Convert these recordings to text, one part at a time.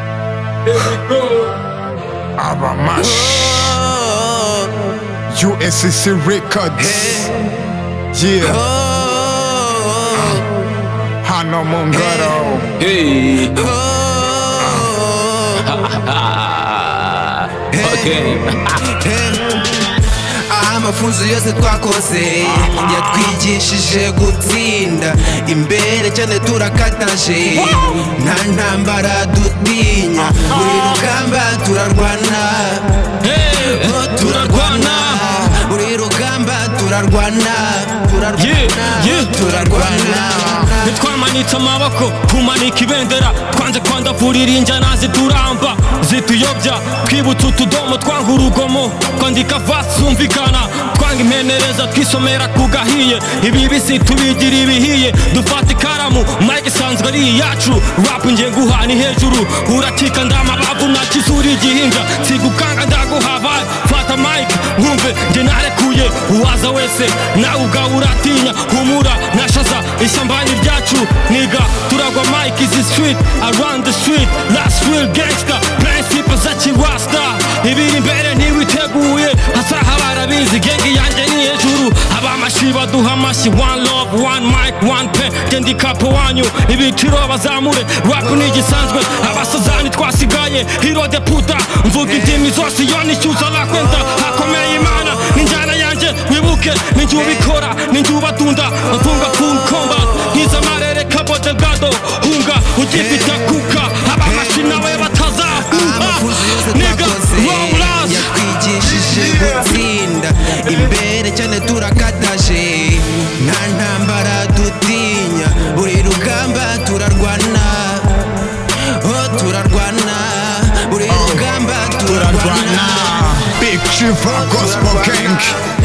here we go. Aramash, USCC Records. Yeah, Hano Mungaro. Hey. okay. aha amafunzo yose twakoze yatwigishije gutsinda imbere cyane turakataje nta ntambara dutinya buri rugamba turarwana Oh, turarwana buri rugamba turarwana turarwana turarwana ntitwamanitse amaboko kumanika ibendera twanze kwandavurira injyana zituramba zituyobya twibutsa utudomo twanga urugomo twandika vasi zumvikana twanga impenereza twisomera ku gahiye ibibisi tubigira ibihiye dufata ikaramu mike isanzwe ari iyacu rap ngiye guha ni hejuru urakika ndamabavu nakizura igihinja sigukanga ndaguhavaye fata mike nkumve njye narekuye uwaza wese nawe ubwawe uratinya humura nashaza ishyamba ni ryacu niga turagwa mike izi street around the street last real gangster principe za kirasta ibiri imbere ntiwiteguye hasaha barabizi gengi yanjye ni hejuru abamashi baduha amashyi one love one mic one pen gendikapo wanyu ibiciro bazamure rap ni igisanzwe abasazani twasigaye hero de puta mvuga indimi zose iyo nishyuza bakwenda hakomeye imana n'injyana yanjye wibuke ni njye ubikora ni njye ubatunda mfunga full combat nkiza amarere kabo delgado hunga ugifite kuka abamashi nawe batazahuha amafuzi yose niga twakoze rawurazi yatwigishije gutsinda imbere cyane turakataje nta ntambara dutinya buri rugamba turarwana oh turarwana buri rugamba turarwana Big Chiva Gospel Gang.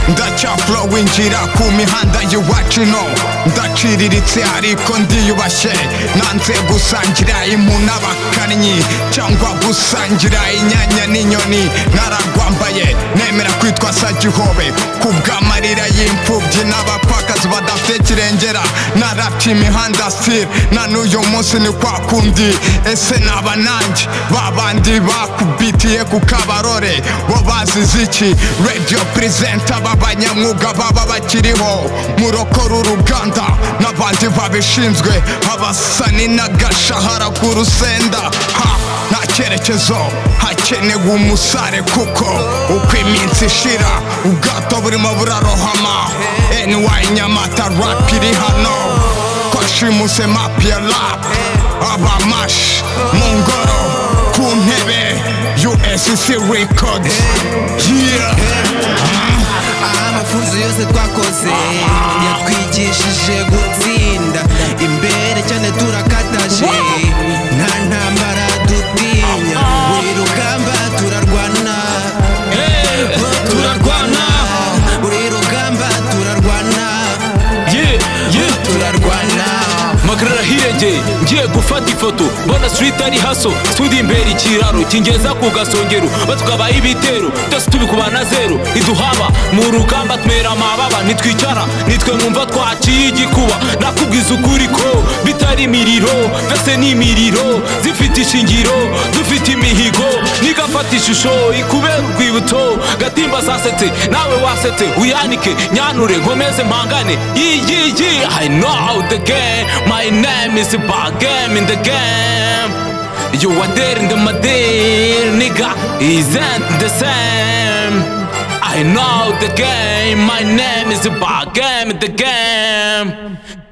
ndacyafurowinjira ku mihanda y'iwacu no ndaciriritse ariko ndiyubashye nanze gusangira impu n'abakannyi cyangwa gusangira inyanya n'inyoni naragwambaye nemera kwitwa sagihobe ku bw'amarira y'imfubyi n'abapfakazi badafite kirengera narapye imihanda sitiri na n'uyu munsi ni kwa kundi ese naba nanjye babandi bakubitiye ku kabarore bo bazize iki radio presenter b'abanyamwuga baba bakiriho murokora uruganda n'abandi babishinzwe abasani n'agashahara k'urusenda ha nta cyerekezo hakenewe umusare kuko uko iminsi ishira ubwato burimo burarohama ny nyamata rap iri hano twashimuse map ya rap abamash mu ngoro ku ntebe usc records yeah aha amafunzo yose twakoze yatwigishije gutsinda imbere cyane turakataje nta ntambara dutinya buri rugamba turarwana turarwana buri rugamba turarwana yeah, yeah. turarwana makarara hirengeye ngiye gufata ifoto mbona street ari haso studio imbere ikiraro kingeza ku gasongero batukabaye ibitero byose tubikuba na zero iduhaba mu rugamba twera amababa nitwicara nitwe mwumva twaciye igikuba nakubwiza ukuri ko bitari imiriro mbese ni imiriro zifite ishingiro dufite imihigo nigafata ishusho ikubera urwibutso gatimba zasetse nawe wasetse uyanike nyanure nkomeze mpangane yiyiyi i know the game my name is bad game in the game you are there in the madir nigga isn't the same I know the game, my name is bad game in the game